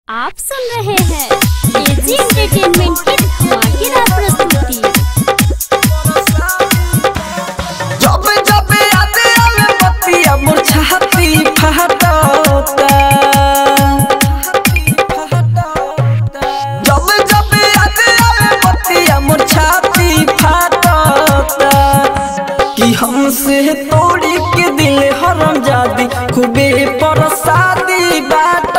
आप सुन रहे हैं एजी एंटरटेनमेंट की धमाकेदार प्रस्तुति जब जब याद आवे बतिया मोर छाती फहटता जब जब याद आवे बतिया मोर छाती फहटता कि हमसे तोड़ी के दिल हरम जादी खूबे परसादी बाटता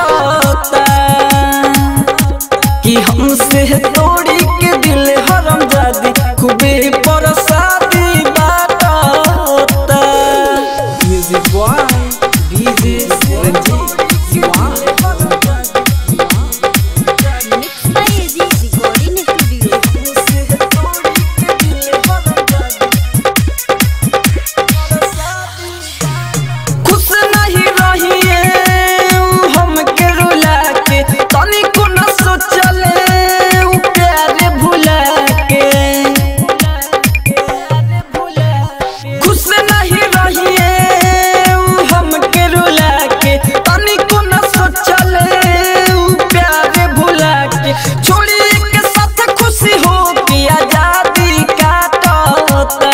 कि हमसे तोड़ी के दिल हरम जादी खूबे परसादी बाटता music by DJ Ranjit Diwan mix by AG recording studio खुश नहीं रहिए हम के रुला के तनिको न सोचले उ प्यार भुला के खुश नहीं रहिए हम के रुला के तनिको न सोचले उ प्यार भुला के छोड़ी के साथ खुशी हो के आजादी काटता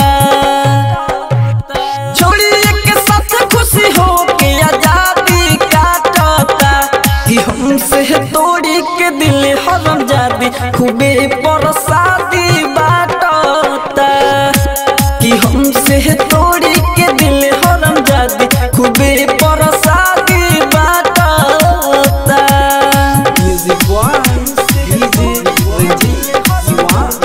छोड़िए के साथ खुशी हो के आजादी काटता कि हमसे तोड़ी के दिल हरम जादी खूबे परसादी बाटता कि हमसे तोड़ी के दिल हरम जादी खूबे परसादी बाटता music by DJ Ranjit Diwan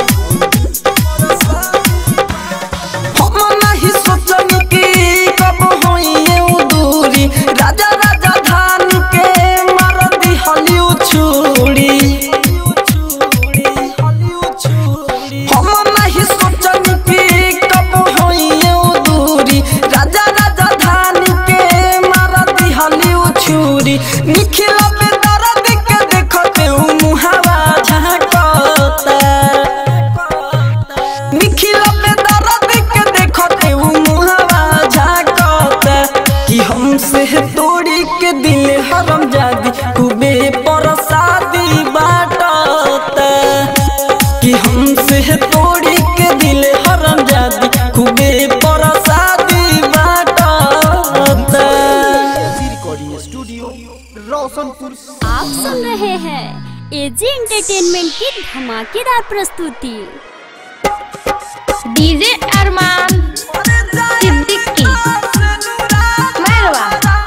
हम नहीं सोचनी कि कब होइए उ दूरी राजा राजा धान के मार दी हलिउ छुरी हम नहीं सोचनी कि कब होइए उ दूरी राजा राजा धान के मार दी हलिउ छुरी निखिल पे दर्द के देखते उ मुहावा झांकता निखिल पे दर्द के देखते उ मुहावा झांकता कि हमसे तोड़ी के दिल हरम जादी खूबे परसादी बाटता कि हमसे तोड़ी के दिल हरम जादी खूबे परसादी बाटता रिकॉर्डिंग स्टूडियो रोशनपुर आप सुन रहे हैं एजी एंटरटेनमेंट की धमाकेदार प्रस्तुति डीजे अरमान सिद्दीकी मैरवा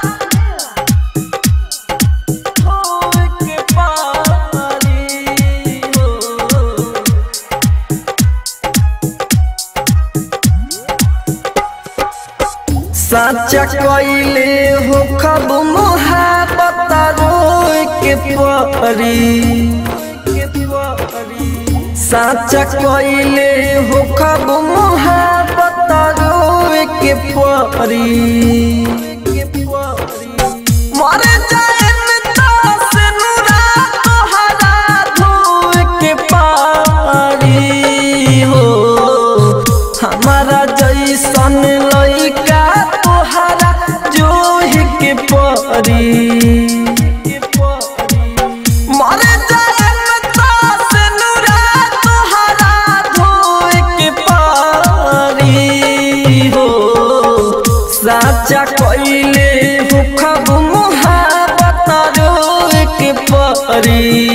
साचा कइले हो खब मोहब्बत रोए के परी साचा कइले हो खब मोहब्बत रोए के परी मर जाएन तास नुरा तोहरा धोए के पारी हो हमारा जैसन लइका तोहरा जोह के परी मर जाएन तास नुरा तोहरा धोए के पारी हो साचा कइले हो खब मुहाबत रोए के परी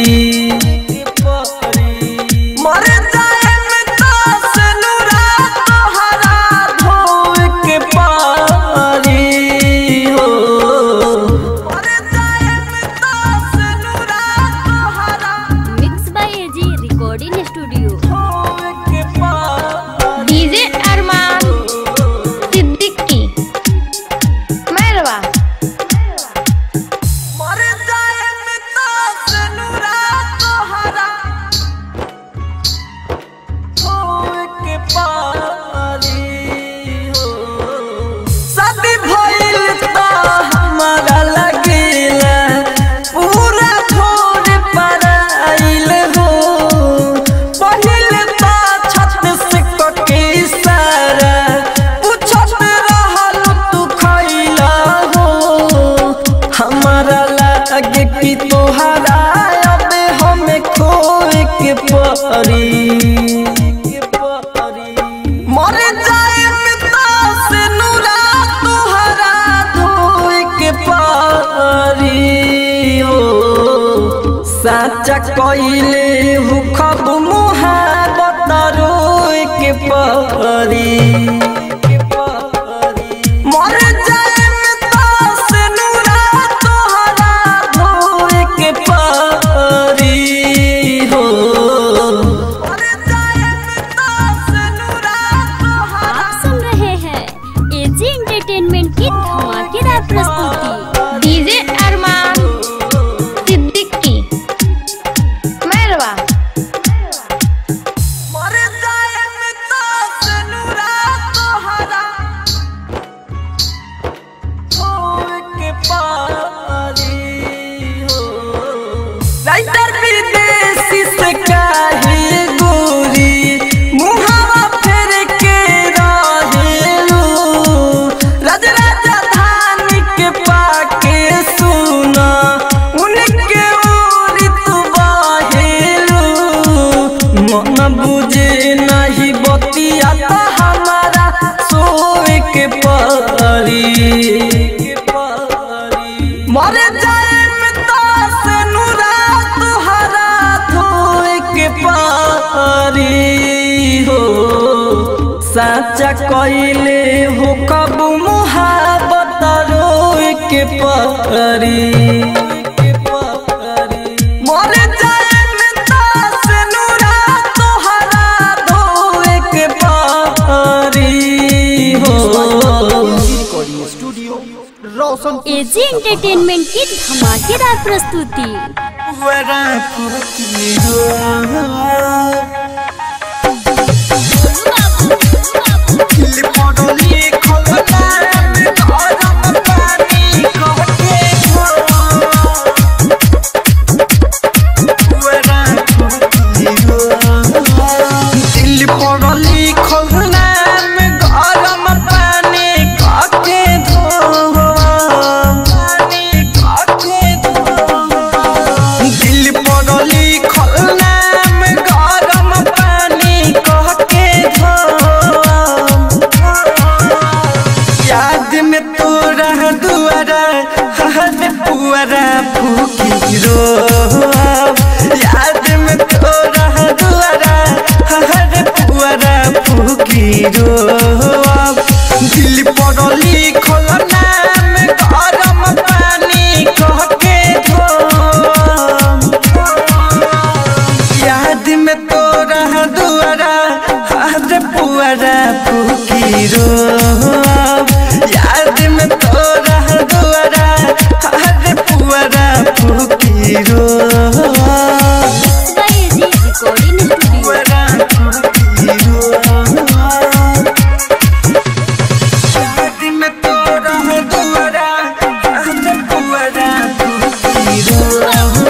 मर जाएन तास नुरा तोहरा धोए के पारी हो मर जाएन तास नुरा तोहरा mix by AG recording studio धोए के पारी डीजे अरमान सिद्दीकी मैरवा मर जाएन तास नुरा परी मर जाए पिता से नूरा तुहरा धोए के पारी हो साचा कइले हु खब मुहाबत रोए के पारी मर जाए पिता से नूरा तुहरा धोए के पारी हो मर जाए पिता से नूरा तुहरा आप सुन रहे हैं एजी एंटरटेनमेंट की धमाकेदार प्रस्तुति डीजे अरमान सिद्दीकी मैरवा मर जाए पिता से नूरा तोहरा होए के पारी हो राइटर विदेशी से काहे गोरी मुहावा फेर के रहेलू राज राजधान के पाके सुना उनके ओरी तू बाहेलू मन बुझे नहीं बतिया तो हमारा सोए के परी मर जाए पिता से नूरा तुहरा धोए के पारी हो साचा कइले हो कब मुहाबत रोए के परी मर जाए पिता से नूरा तुहरा धोए के पारी हो recording studio Roshanpur AG entertainment की धमाकेदार प्रस्तुति दिल पढ़ल लिखल नाम गरम पानी काके धोआ पानी काके धोआ दिल पढ़ल लिखल नाम गरम पानी काके धोआ याद में तोरा दुआरा हर पुअरा फूकी रो याद में तोरा दुआरा हर पुअरा फूकी रो दिल पर लिखल नाम गरम पानी कहके धो याद में तोरा दुआरा हर पुअरा फूकी रो याद में तोरा दुआरा हर पुअरा फूकी रो एजी रिकॉर्डिंग स्टूडियो पुअरा फूकी रो याद में तोरा दुआरा हर पुअरा फूकी रो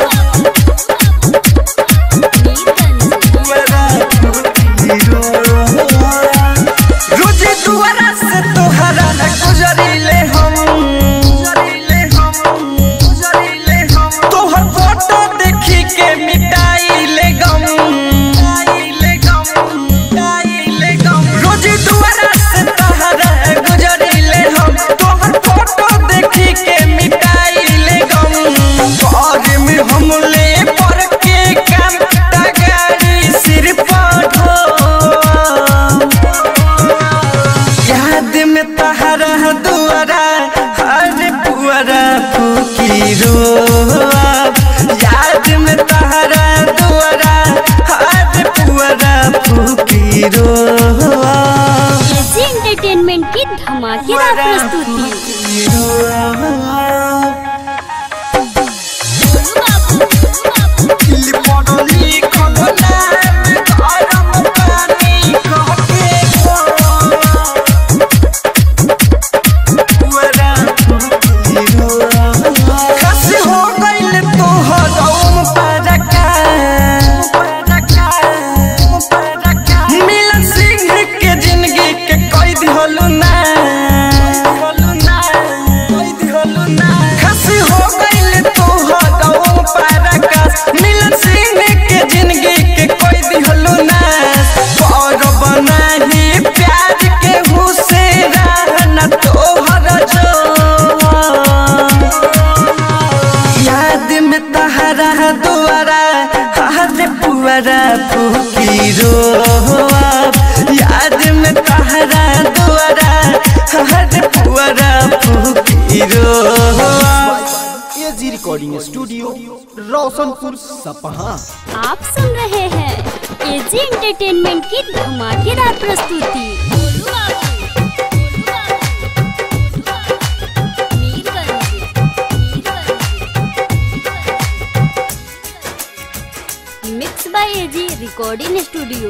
रोज दुआरा से तोहरा न गुजरिले हम गुजरिले हम गुजरिले हम तोहर फोटो देखी के मिटाइले गम मिटाइले गम मिटाइले गम रोज दुआरा से तोहरा गुजरिले हम तोहर फोटो देखी के मिटाइले गम घर में हम ले पर के काम गाड़ी सिर पर ढो याद में तहरा दुआरा हर पुअरा फूकी रो याद में तहरा दुआरा हर पुअरा फूकी रो एजी एंटरटेनमेंट की धमाकेदार प्रस्तुति तहरा दुआरा हाथ पुआरा फूकी रोब याद में तहरा दुआरा हाथ पुआरा फूकी रोब एजी रिकॉर्डिंग स्टूडियो रोशनपुर सपहा आप सुन रहे हैं एजी एंटरटेनमेंट की धमाकेदार प्रस्तुति mix by AG recording studio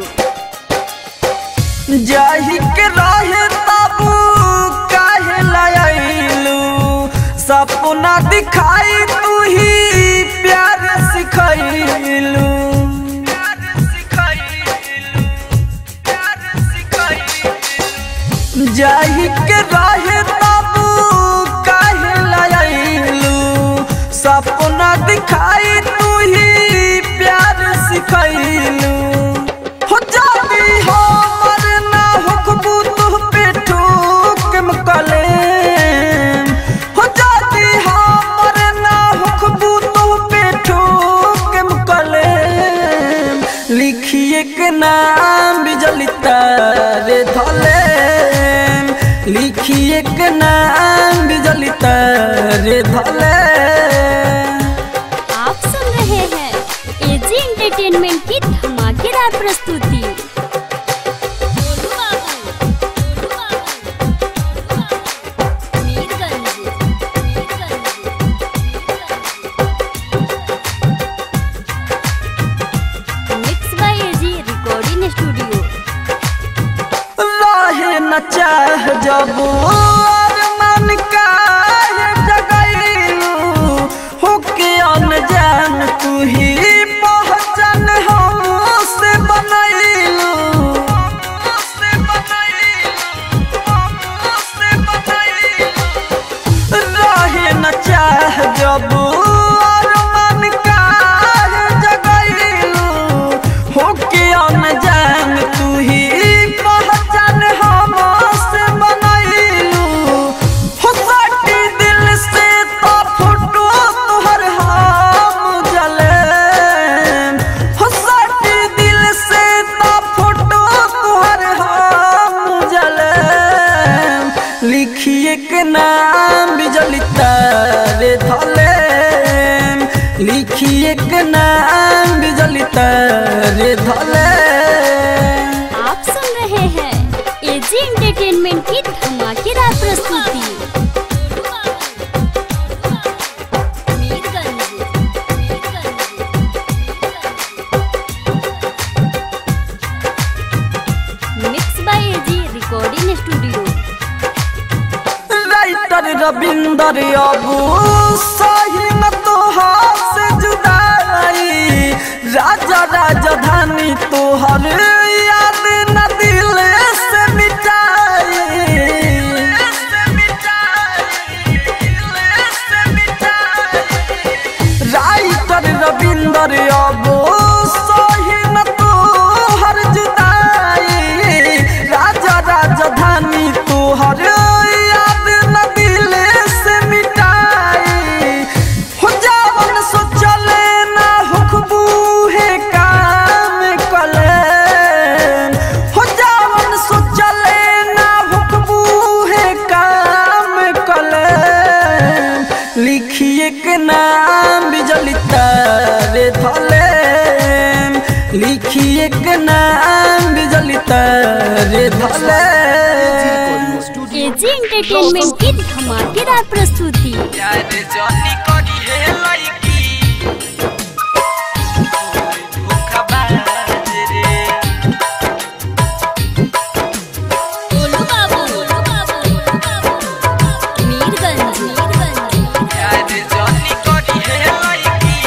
जाहि के रहे ताबू काहे लायलू सपना दिखाई तू ही प्यार सिखैलू जाहि के रहे ताबू काहे लायलू सपना दिखाई तू ही प्यार सिखैलू हो जाती हो मरना हुकबू तू पे ठोक मकले हो जाती हो मरना हुकबू तू पे ठोक मकले लिखिए के नाम बिजली तारे धले लिखिए के नाम बिजली तारे धले आप सुन रहे हैं एजी एंटरटेनमेंट की धमाकेदार प्रस्तुति mix by AG recording studio रहे न चाह जब और मन का जगैलू होके अनजान तू ही पहचान हमसे बनैलू रहे न चाह जब और मन का जगैलू होके अनजान तू ही पहचान हमसे बनैलू हो साटी दिल से तो फोटो तोहर हम जले हो साटी दिल से तो फोटो तोहर हम जले लिखिए के नाम बिजली तारे धले लिखिए के नाम बिजली तारे धले आप सुन रहे हैं एजी एंटरटेनमेंट की धमाकेदार प्रस्तुति mix by AG recording studio writer Ravinder अबू सही न तोहार से जुदाई राजा राजधानी तोहर याद न दिल से मिटाई राइटर रविंदर अबू सही न तोहर जुदाई राजा राजधानी तोहर याद न दिल से मिटाई हो जावन सोचले ना हुकबू है काम कले हो जावन सोचले ना हुकबू है काम कले लिखिए के नाम बिजली तारे धले लिखिए के नाम बिजली तारे धले एजी एंटरटेनमेंट की धमाकेदार प्रस्तुति यार जॉनी करी है लड़की धोखाबाज रे गोलू बाबू मीरगंज यार जॉनी करी है लड़की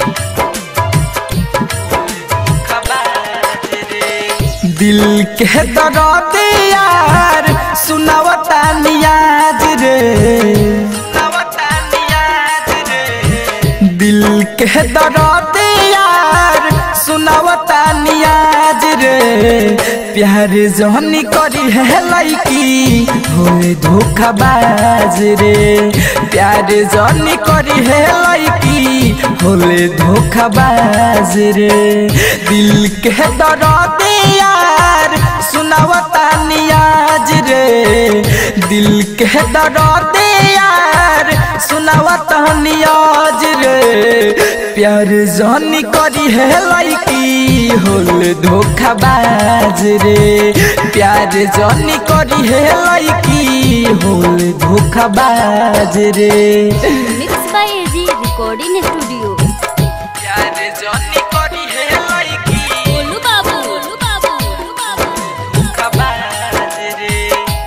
धोखाबाज रे दिल के दर्द यार सुनावता नियाज रे सुनावता नियाज रे दिल के दर्द यार सुनावता नियाज रे प्यार जहनी करी है लड़की होए धोखाबाज रे प्यार जहनी करी है लड़की होले धोखाबाज रे दिल के दर्द यार सुनावता नियाज रे दिल के दर्द यार सुनावता नियाज रे प्यार जानी करी है लड़की होल धोखाबाज रे प्यार जानी करी है लड़की होल धोखाबाज रे mix by AG recording studio प्यार जानी करी है लड़की बोलू बाबू बोलू बाबू बोलू बाबू धोखाबाज रे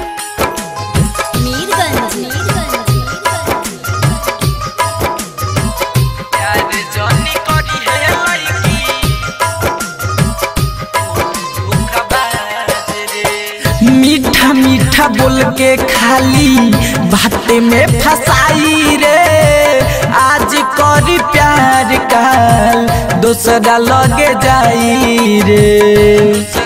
मीरगंज मीरगंज प्यार जानी करी है लड़की धोखाबाज रे मीठा मीठा बोल के खाली बात में फसाई रे आज करी प्यार काल दूसरा लगे जाई रे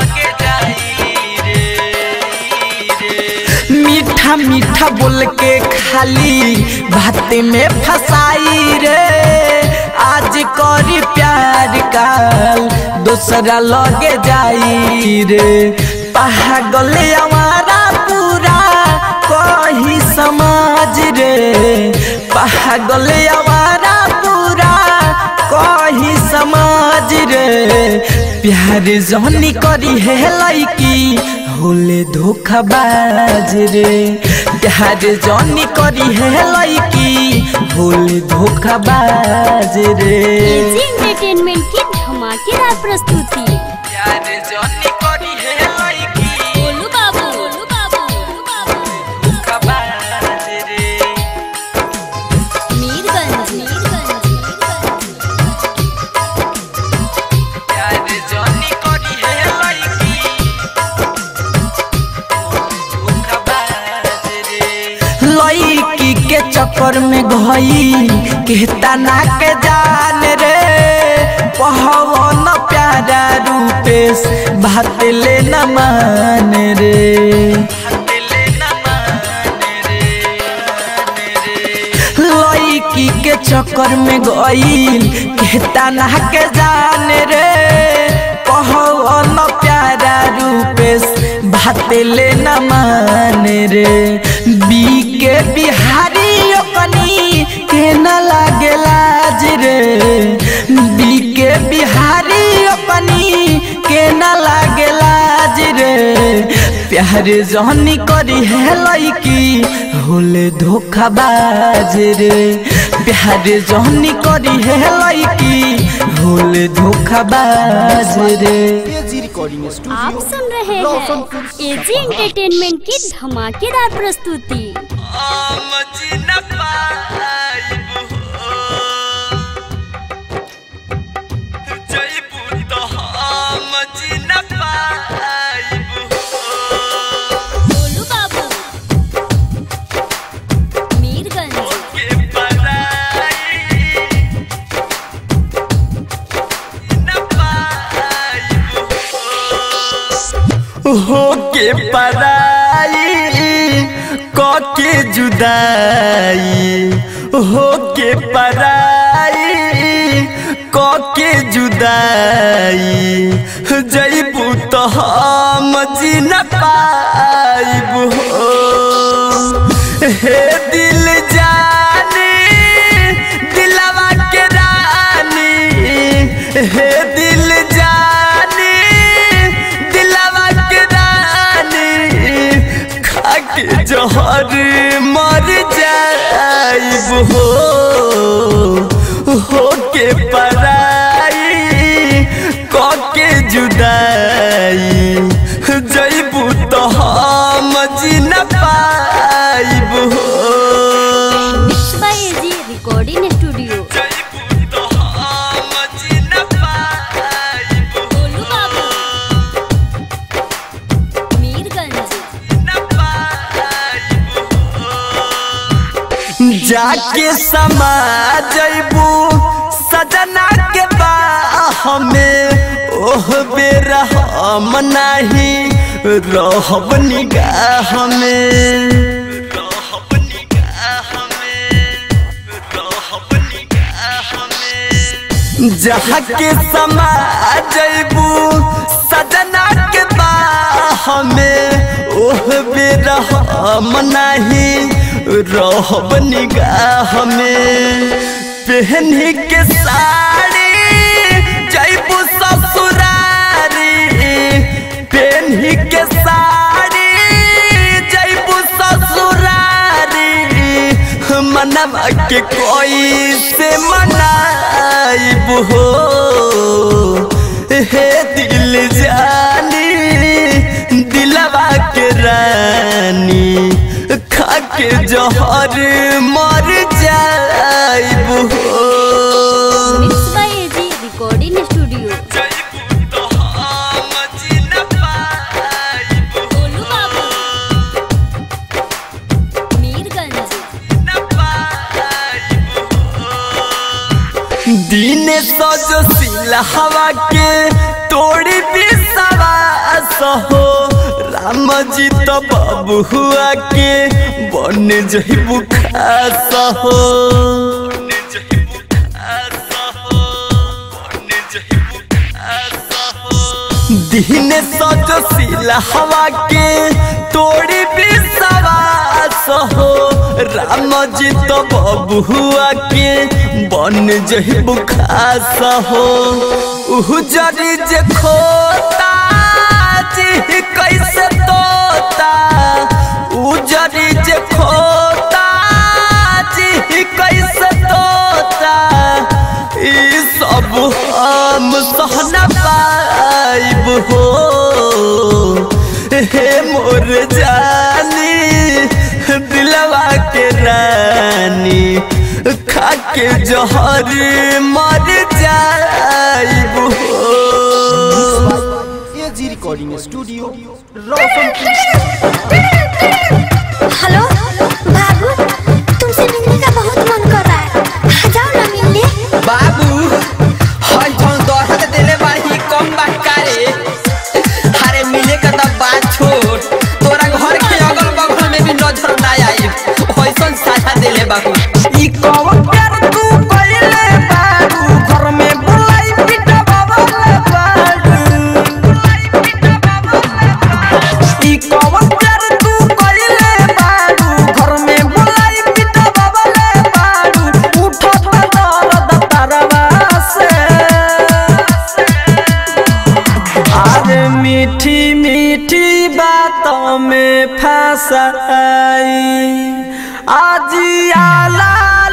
मीठा मीठा बोल के खाली बात में फसाई रे आज करी प्यार काल दूसरा लगे जाई रे पागल हमारा पूरा कही समाज रे पागल हमारा पूरा कही समाज रे प्यार जहनी करी है लड़की होले धोखाबाज रे प्यार जहनी करी है लड़की होले धोखाबाज रे एजी एंटरटेनमेंट की धमाकेदार प्रस्तुति प्यार जहनी करी है लड़की बोलू बाबू बोलू बाबू बोलू बाबू धोखाबाज रे मीरगंज मीरगंज प्यार जहनी करी है लड़की लड़की के चक्कर में गई कहता ना के जान रे पहवन प्यारा रूपेश बात ले न मान रे लड़की के चक्कर में गई कहता ना के जान रे कहवन प्यारा रूपेश बात ले न मान रे बी के बिहारी अपनी के न लागे लाज रे बी के बिहारी अपनी के न लागे लाज रे प्यार जहनी करी है लड़की होले धोखाबाज रे प्यार जहनी करी है लड़की होले धोखाबाज रे एजी रिकॉर्डिंग आप स्टूडियो सुन रहे हैं रोशनपुर एजी एंटरटेनमेंट की धमाकेदार प्रस्तुति बोलू बाबू मीरगंज हो के पराई क के जुदाई हो के पराई क के जुदाई जईबू तो हम जी न पाइब हो हे दिल जानी दिलवा के रानी हे दिल जानी दिलवा के रानी खाके जहर मर जाइब हो हो के पराई क के जुदाई जईबू तो हम जी न पाइब हो mix by AG recording studio बोलू बाबू मीरगंज जाके समा जैबू सजना के बाह में ओह बेरा हम नाही रहब निगाह में रहब निगाह में रहब निगाह में जहाँ के समा जैबू सजना के बाह में ओह बेरहम नहीं रहब निगाह में पहनी के साड़ी जैबू ससुरारी पहनी के साड़ी जैबू ससुरारी मनवा के कोई से मनाइब हो हे दिल जानी दिलवा के रानी खा के जहर मर जाइब हो mix by AG recording studio जाइब तो हम जी न पाइब गोलू बाबू मीरगंज दिन सजो सिलहवा के तोड़ी विश्वास हो राम जी तो बाबू हुआ के बन जहिबू खास हो दिन सजो सिलहवा के तोड़ी विश्वास हो राम जी तो बबुआ के बन जहिबू खास हो उह जरी जे खोता जी कैसे तोता उजरी जे खोता जी कैसे तोता ई सब हम सहना पाइब हो हे मोर जानी दिलवा के रानी खा के जहर मर जाइब हो AG recording studio Roshanpur hello बाबू तुमसे मिलने का बहुत मन कर रहा है आ जाओ ना मिलने बाबू हई जौन दहत देले बाही कम बात करे अरे मिले का तब बात छोड़ तोरा घर के अगल बगल में भी नजर ना आई ऐसन साझा देले बाबू ई कवन प्यार तू कइले बाबू घर में बुलाई पिटा बाबा बाबू ई कवन प्यार तू कइले बाबू घर में बुलाई पिटा बाबा बाबू उठत दर्द तरवा से अरे मीठी मीठी बातों में फंसाई आज आला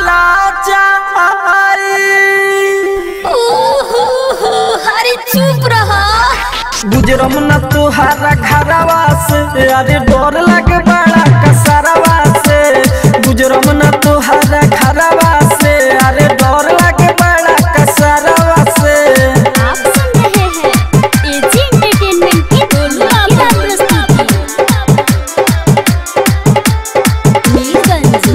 अरे चुप रहो गुजरम न तुहारा घरवा से अरे डर लगे बड़ा कसरवा से गुजरम न तुहारा घरवा से अरे डर लगे बड़ा कसरवा से आप सुन रहे हैं एजी एंटरटेनमेंट की धमाकेदार प्रस्तुति Mirganj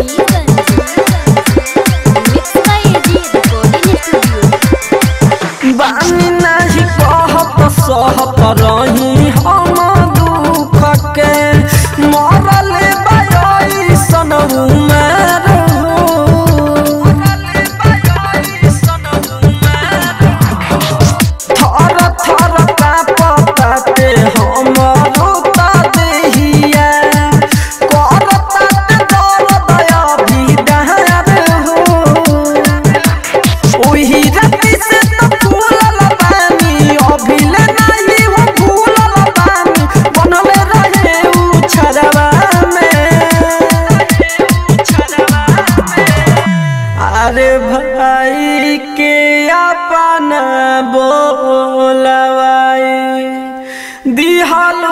mix by AG recording studio बानी नाही कहत सहत रही हम दुख के मरल बाई सन उमर थर थर कापताते हमरो ता देहिया करताते दर्द अभी डहर हो ओही राती से तो फूलल बानी अभिले नाही हो फूलल बानी बनले रहे उ छरवा में अरे भाई के अपना बोलवाई दिहलु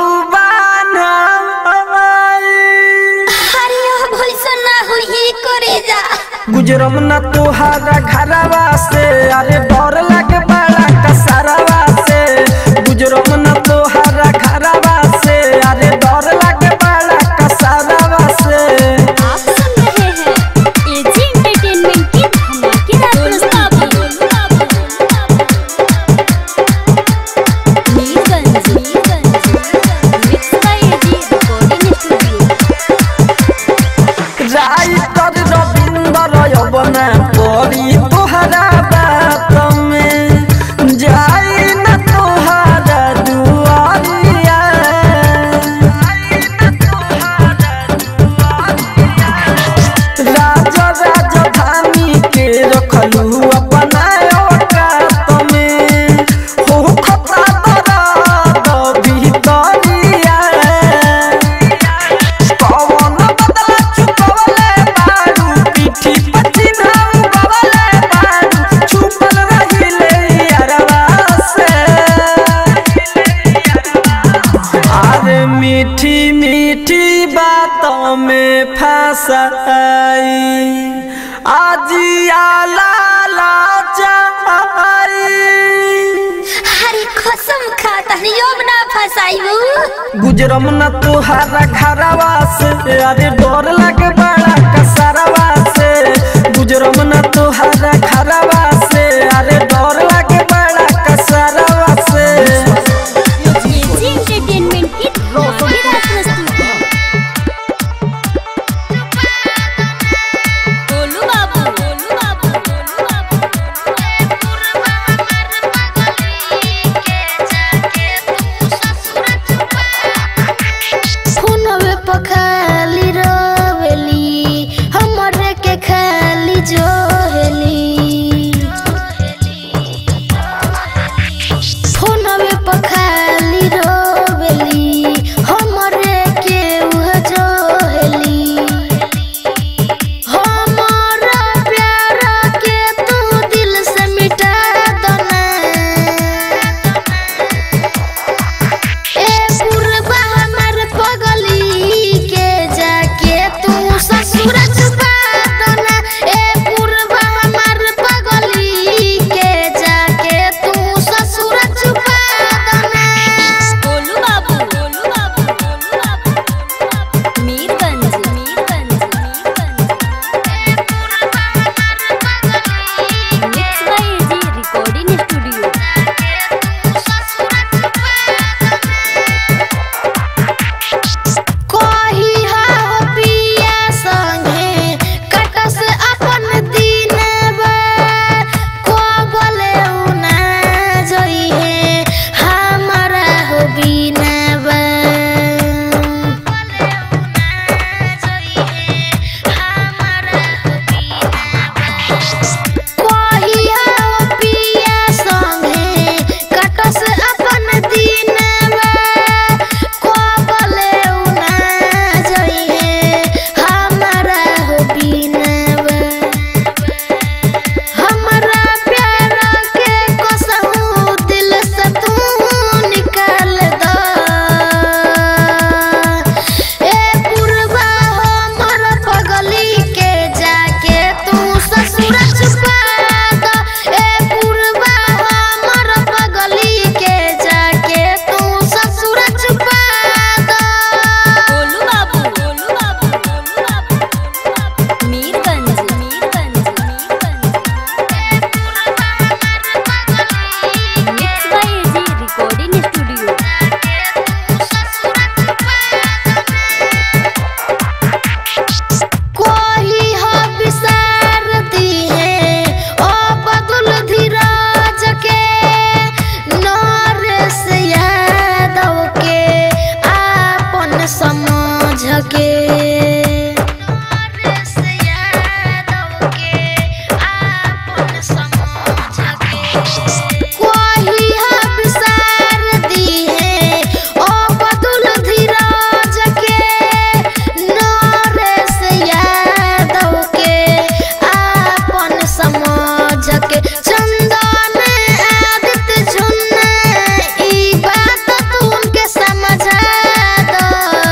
बानवाई अरे अब ऐसा ना हुई करे जा गुजरम न तुहारा घरवा से अरे डर लगे बड़ा कसरवा से गुजरम न तुहारा घरवा से अरे डर लगे बड़ा कसरवा से आप सुन रहे हैं एजी एंटरटेनमेंट की धमाकेदार प्रस्तुति Mirganj mix by AG recording studio writer Ravinder यवना पड़ी तुहरा बात में जी बात में फंसाई आजिया लाला चाई हरी कसम खाता अब ना फसाइबू गुजरम न तुहारा घरवा से अरे डर लगे बड़ा कसरवा से गुजरम न तुहारा घरवा से अरे डर लगे बड़ा कसरवा से एजी एंटरटेनमेंट की धमाकेदार प्रस्तुति गोलू बाबू गोलू बाबू गोलू बाबू फोनवे पर खाली रोवेली हमरे के खाली जोहेली फोनवे पर खाली रोवेली हमरे के उह जोहेली हमारा प्यार के तू दिल से मिटा दना ए पुरबा हमर पगली के जाके तू ससुर छुपा दना ए पुरबा हमर पगली के जाके तू ससुर छुपा दना गोलू बाबू गोलू बाबू गोलू बाबू Mirganj Mirganj Mirganj mix by AG recording studio कोही हो पिया संगे कटस अपन दिनवा को बोले उना जोई है हमारा हो बिनवा कोही हो पिया संगे कटस अपन दिनवा को बोले उना जोई है हमारा हो बिनवा हमरा प्यार के कसहू दिल से तू निकाल दो ए पुरबा हमर पगली के जाके तू ससुर छुपा दो ए पुरबा हमर पगली के जाके तू ससुर छुपा दो गोलू बाबू गोलू बाबू गोलू बाबू Mirganj Mirganj Mirganj mix by AG recording studio कोही हो विसारती है ओ बदुल धीरज के नरेश यादव के आपन समझ के नरेश यादव के आपन समझ के कोही हो विसारती है ओ बदुल धीरज के नरेश यादव के आपन समझ के चंदन आदित्य झुन्ना ई बात तू उनके समझा दो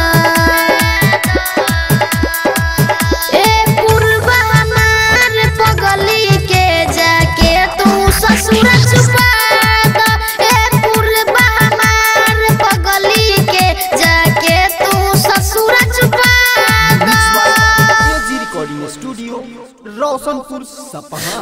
ए पूर्वा हमार पगली के जाके तू ससुर छुपा दो ए पूर्वा हमार पगली के जाके तू ससुर छुपा दो एजी रिकॉर्डिंग स्टूडियो रोशनपुर सपहा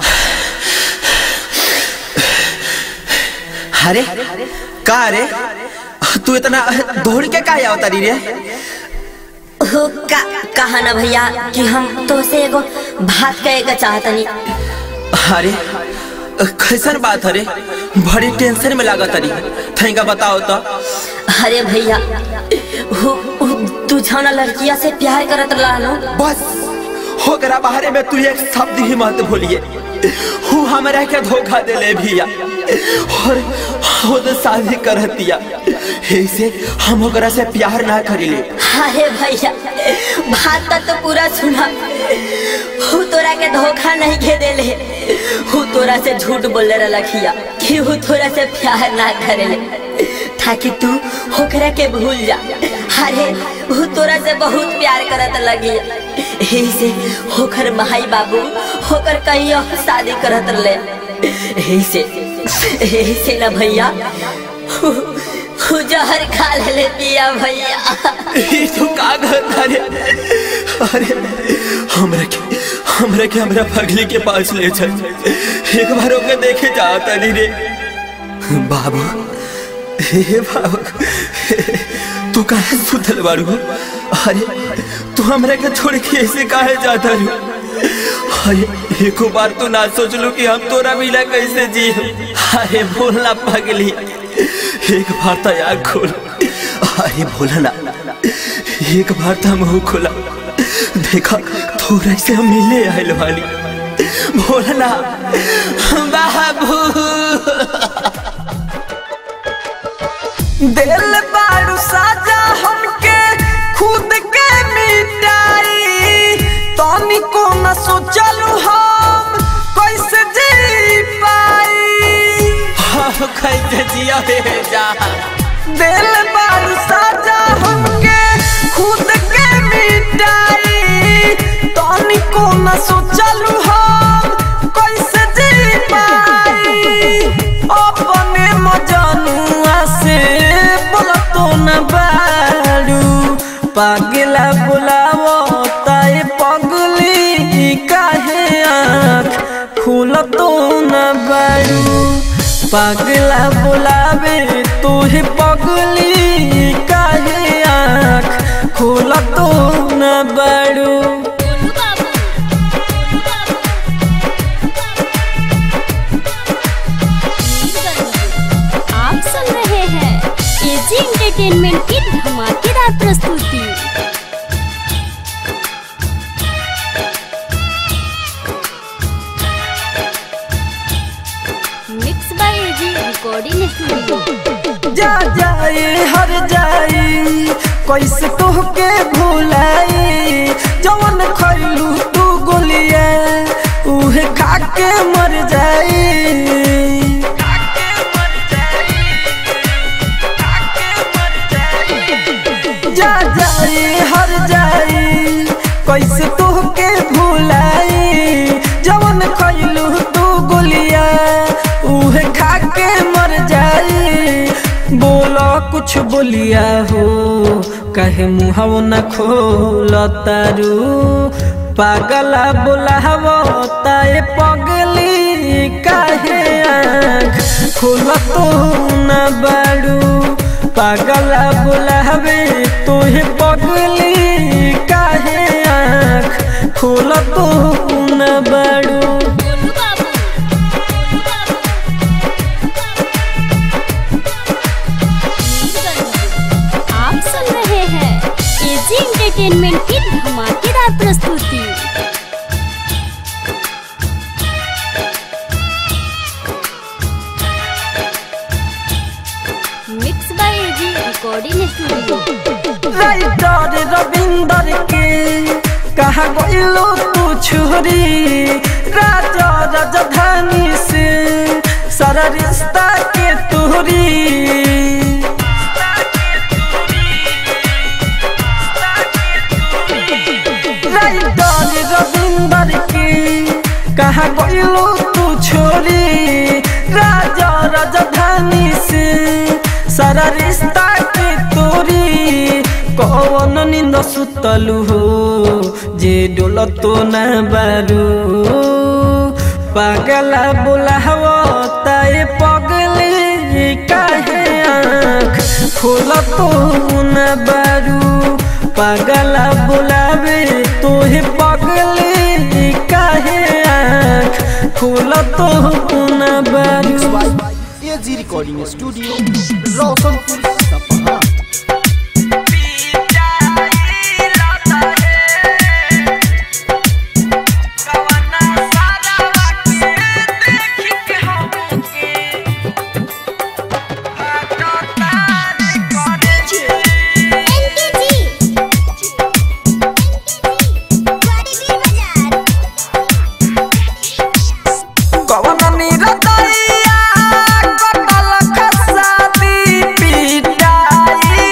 अरे का रे तू इतना दौड़ के का आवता रे हो का कहा ना भैया कि हम तो से एगो बात कहे के चाहतनी अरे कैसन बात अरे बड़ी टेंशन में लागत अरे थैंका बताओ तो अरे भैया हो हो, तू जाना लड़किया से प्यार करत रहलो बस होकरा बाहरे में तू एक शब्द ही मत भूलिए हूँ हमरा के धोखा दे ले भैया और खुद शादी कर दिया ऐसे हम ओकरा से प्यार ना करिले अरे भैया बात तो पूरा सुना हु तोरा के धोखा नहीं के देले हु तोरा से झूठ बोले रखिया कि हु तोरा से प्यार ना करेले ताकि तू होकरा के भूल जा अरे वो तोरा से बहुत प्यार करत लगी यही से होकर भाई बाबू होकर कहीं और शादी करत ले यही से यही से ना भैया हु- हु जहर खा ले पिया भैया ये तो का कहता रे अरे हमरा के हमरा के हमरा पगली के पास ले चल एक बार ओके देखे जाता नहीं रे बाबू हे बाबू तू काहे सुतल बारू अरे तू हमरा के छोड़ के ऐसे काहे जाता रू अरे एको बार तो ना सोच लू कि हम तोरा मिला कैसे जी अरे बोलना पगली एक बार तो आग खोल अरे बोलना एक बार तो मुंह खोला देखा थोड़ा से हम मिले आयल वाली बोलना बाबू दिल बारू साजा हमके खुद के मिटाई तनी को न सोचलू हम कैसे जी पाई हाँ कैसे जिया रे जा दिल बारू साजा हमके खुद के मिटाई तनी को न सोचलू हम कैसे जी पाई अपने मजनुआ से बोलतो न बारू पागला बुलावो ताए पगली काहे आँख खुलतो न बारू पागला बुलावे तुहे पगली काहे आँख खुलतो न बारू आप सुन रहे हैं एजी एंटरटेनमेंट की धमाकेदार प्रस्तुति mix by AG recording studio जा जाए हर जाई कैसे तोहके भुलाई जवन खैलू तू गोलिया उहे खा के मर जाई जा जाए हर जाई कैसे तोहके भुलाई जवन खैलू तू गोलिया उहे खा के मर जाई बोलो कुछ बोलिया हो कहे मुहव न खोल तारू पागला बोलावो ताए पगली काहे आँख खोल तो न बारू पागला बोलावे तोहे पगली काहे आँख खोल तो न बारू आप सुन रहे हैं एजी एंटरटेनमेंट की धमाकेदार प्रस्तुति mix by AG recording studio writer Ravinder के कहा गइलो तू छोरी राजा राजधानी से सारा रिश्ता के तोरी राइटर रविंदर के कहा गइलो तू छोरी राजा राजधानी से सारा रिश्ता के तोरी कौन निंद सुतलू हो जे डोल तो न बारू पागला बोलाव ताए पगले काहे आँख खोल तो न बारू पागला बोलावे तोहे पगले काहे आँख खोल तो न बारू एजी रिकॉर्डिंग स्टूडियो रोशनपुर सपहा कवन निरतैया कटल खसाती पिटाई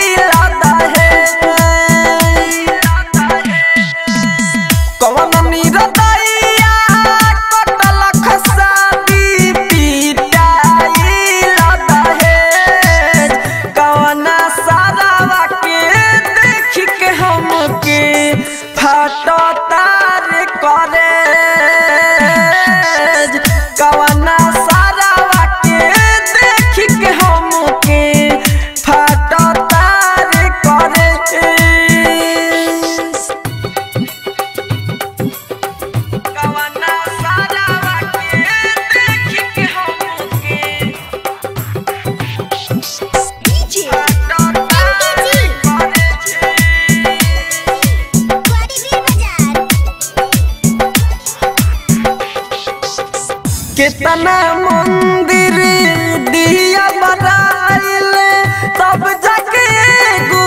कितना मंदिर दिया बनाइल तब जाके गो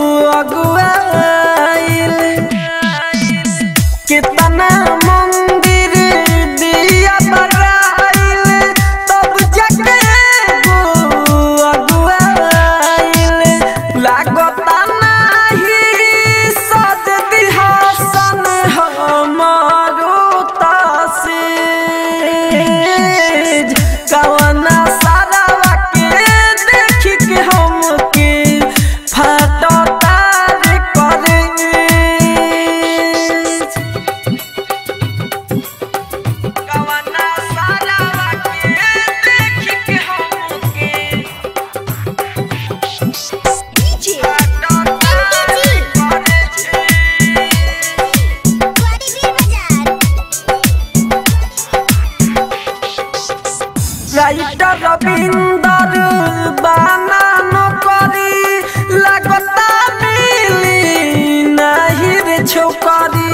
अगुआइल कितना मंदिर दिया बनाइल तब जाके गो अगुआइल लागता नाही सज दिहासन हमारो तासीज कवना सारावा के देख के हमके फाटो तार करे कवना सारावा के देख के हमके फाटो तार करे রাইটার রবীন্দর বানান করি লাগতা মিলি নাহি রে ছোকরি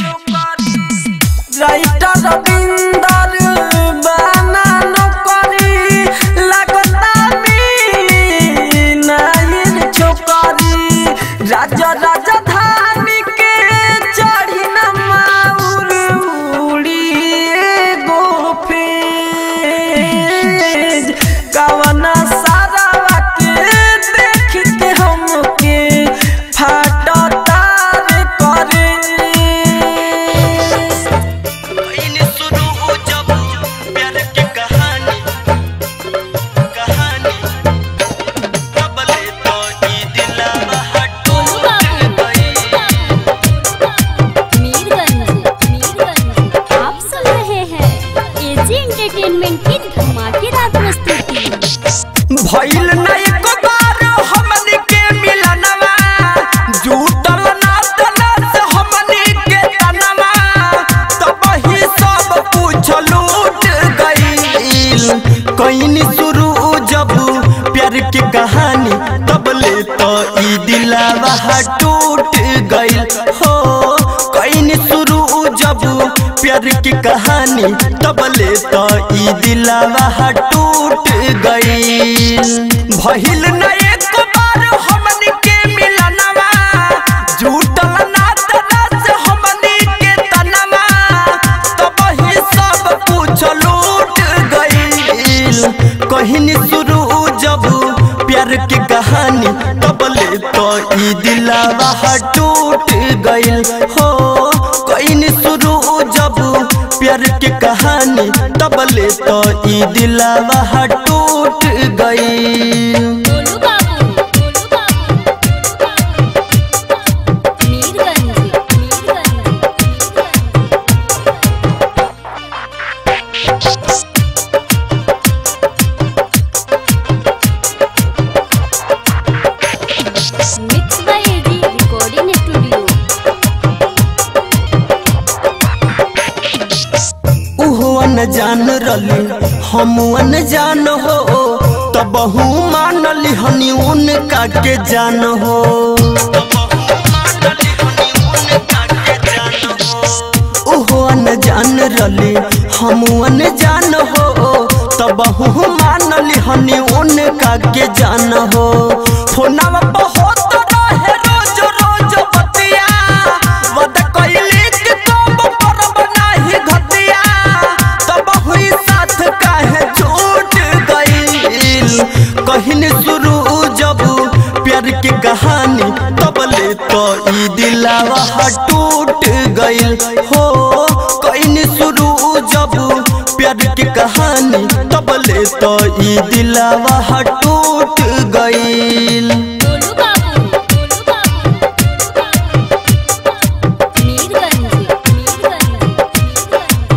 রাইটার রবীন্দর বানান করি লাগতা মিলি নাহি রে ছোকরি রাজা রাজা ধানি কে চढ़ी न माउर उड़िए गोफेज कवना सारावा के देख के हमके फाटा तार करे शुरू हो जब प्यार के कहानी कहानी कबले तो ई दिलवा हटो मीरगंज मीरगंज आप सुन रहे हैं एजी एंटरटेनमेंट की धमाकेदार प्रस्तुति भइल ना एको बार हमनी के मिलनवा जुटल ना तलस हमनी के तनवा तब ही सब कुछ लूट गइल कहीं शुरू जब प्यार की कहानी तब ले तो ई दिलवा टूट गइल हो कहीं शुरू जब प्यार की कहानी तब ले तो ई दिलवा टूट गइल भइल न एक बार हमनी के मिलनवा जुटल ना तलस हमनी के तनवा तब ही सब कुछ लूट गइल कहीं शुरू जब प्यार की कहानी तब ले तो ई दिलवा टूट गइल हो कहीं शुरू जब प्यार की कहानी तब ले तो ई दिलवा टूट गइल गोलू बाबू गोलू बाबू Mirganj Mirganj mix by AG recording studio उहो अनजान रली हम अनजान हो तब मानली हनी उनका के जान हो उहो अनजान रली हम अनजान हो तब मानली हनी उनका के जान हो फोनवा बहुत रहे रोज रोज बतिया वद कइली के तब परब नाही घतिया तब हुई साथ काहे छूट गइल कहिन शुरू जब प्यार की कहानी तब ले तो ई दिलावा टूट गइल हो कहिन शुरू जब प्यार की कहानी तब ले तो ई दिलावा टूट गइल गोलू बाबू गोलू बाबू मीरगंज मीरगंज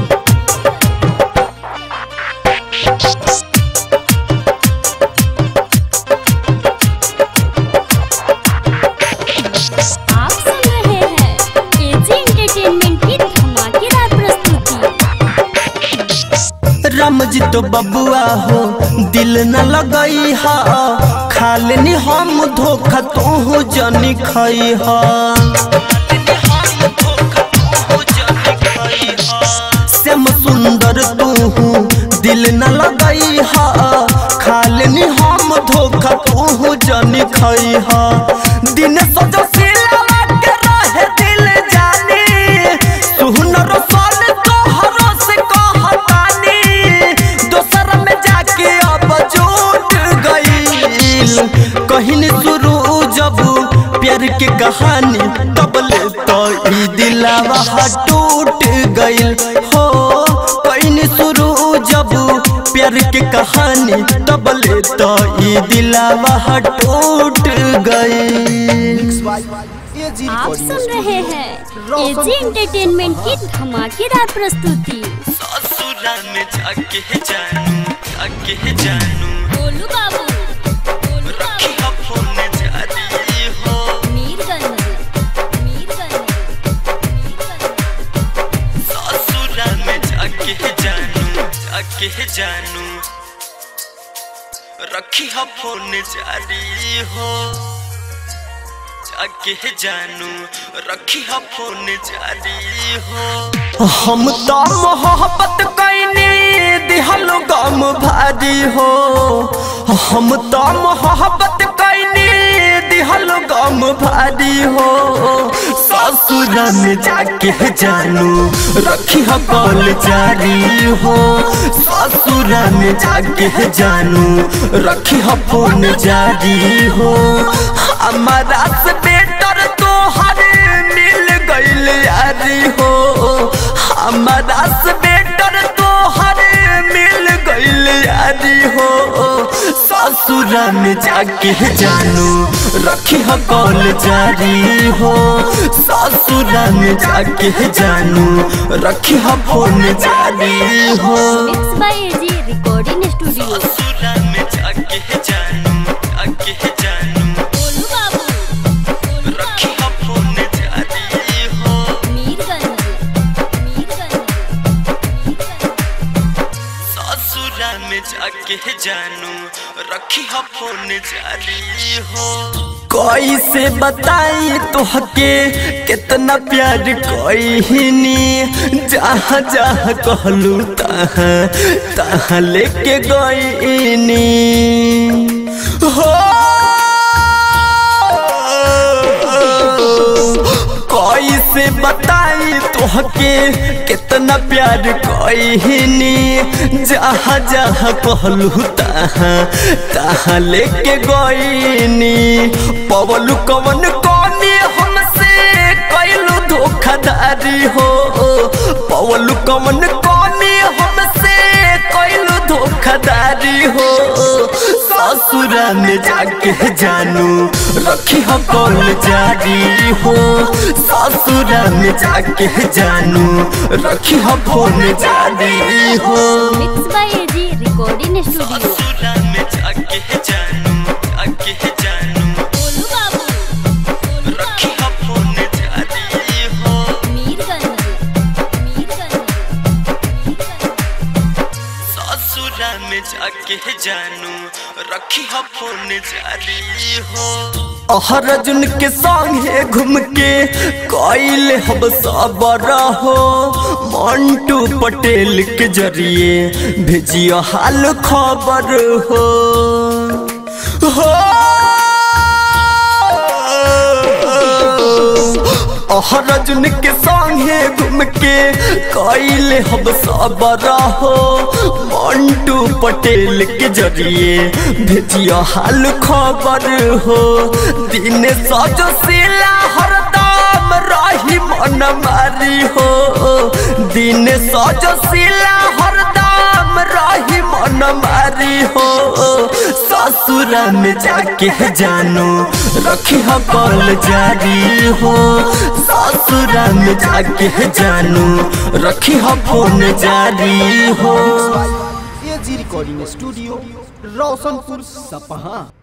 आप सुन रहे हैं एजी एंटरटेनमेंट की धमाकेदार प्रस्तुति राम जी तो बबुआ हो दिल न लगई हा खा लेनी हम धोखा तू जनी खई हा श्याम सुंदर तू दिल न लगई हा खालनी हम धोखा तू जनी खई हा दिन सजो सिलवा के रहे दिल जानी सुहनर साल तोहरो से कहतानी दोसर में जाके अब जुट गईल कहिन शुरू जब प्यार के कहानी तबले तो ई दिलावा टूट गईल हो कहिन शुरू जब प्यार के कहानी तबले तो ई दिलावा टूट गईल एजी आप रिकॉर्डिंग सुन रहे हैं एजी एंटरटेनमेंट की धमाकेदार प्रस्तुति ससुरा में जाके जानू जाके जानू गोलू बाबू गोलू रखी हो फोन जारी हो मीरगंज मीरगंज मीरगंज ससुरा में जाके जानू जाके जानू रखी हो फोन जारी हो जाके जानू रखी हो फोन जारी हो हम तो मोहब्बत कैनी दिहल गम भारी हो हम तो मोहब्बत कैनी दिहल गम भारी हो ससुर में जाके जानू रखी हो कॉल जारी हो ससुर में जाके जानू रखी हो फोन जारी हो हमारा से बेटर तो हर मिल गईल यारी हो हमारा से बेटर तो हर मिल गईल यारी हो ससुरा में जाके जानू रखी हो कॉल जारी हो ससुरा में जाके जानू रखी हो फोन जारी हो mix by AG recording studio ससुरा में जाके जानू जाके जानू गोलू बाबू गोलू रखी हो फोन जारी हो मीरगंज मीरगंज ससुरा में जाके जानू रखी हो फोन जारी हो कैसे बताई तोहके कितना प्यार कईनी जहाँ जहाँ कहलू तहाँ तहाँ लेके गईनी हो कैसे बताई तोहके कितना प्यार कईनी जहाँ जहाँ कहलू तहाँ तहाँ लेके गईनी पवलू कवन कौनी हमसे कैलू धोखाधारी हो पवलू कवन कौनी हमसे कैलू धोखाधारी हो ससुरा में जाके जानू रखी हो कॉल जारी हो ससुरा में जाके जानू रखी हो फोन जारी हो mix by AG recording studio ससुरा में जाके जानू जाके जानू गोलू बाबू गोलू रखी हो फोन जारी हो मीरगंज मीरगंज ससुरा में जाके जानू रखी हो फोन जारी हो अर्जुन के संगे घूम के कैल हम सबर हो मंटू पटेल के जरिए भेजियो हाल खबर हो हो अर्जुन के संगे घूम के कैले हम सबर हो मंटू पटेल के जरिए भेजियो हाल खबर हो दिन सजो सिला हरदम रही मन मारी हो दिन सजो सिला हरदम रही मन मारी हो ससुरा में जाके जानू रखी हो कॉल जारी हो ससुरा में जाके जानू रखी हो फोन जारी हो एजी रिकॉर्डिंग स्टूडियो रोशनपुर सपहा